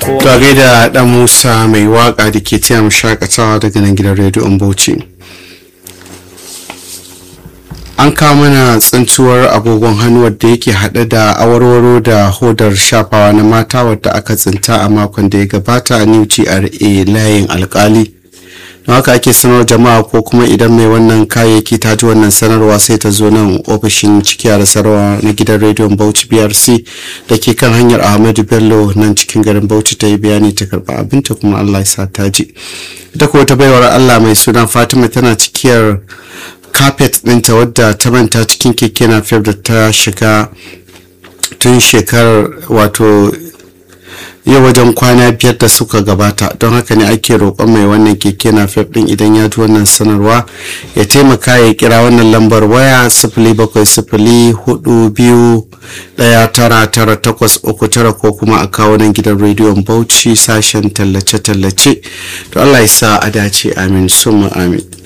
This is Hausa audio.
To a gaida dan Musa mai waka da ke taya mu shakatawa daga nan gidan rediyon Bauchi. An kawo mana tsintuwar agogon hannu wadda yake haɗe da awarwaro da hodar shafawa na mata wadda aka tsinta a makon da ya gabata a New GRA layin alkali. don haka ake sanar jama'a ko kuma idan mai wannan kayayyaki ta ji wannan sanarwa sai ta zo nan ofishin cikiya da sarwa na gidan rediyon bauchi brc da ke kan hanyar ahmadu bello nan cikin garin bauchi ta yi bayani ta karba abinta kuma allah ya sa ta ji ita ko ta baiwar allah mai suna fatima tana cikiyar carpet ɗinta wadda ta manta cikin keke na da ta shiga tun shekarar wato yau wajen kwana biyar da suka gabata don haka ne ake roƙon mai wannan keke na fef ɗin idan ya ji wannan sanarwa ya taimaka ya kira wannan lambar waya sifili bakwai sifili hudu biyu ɗaya tara tara takwas uku tara ko kuma a kawo nan gidan rediyon bauchi sashen tallace-tallace to allah ya sa a dace amin summa amin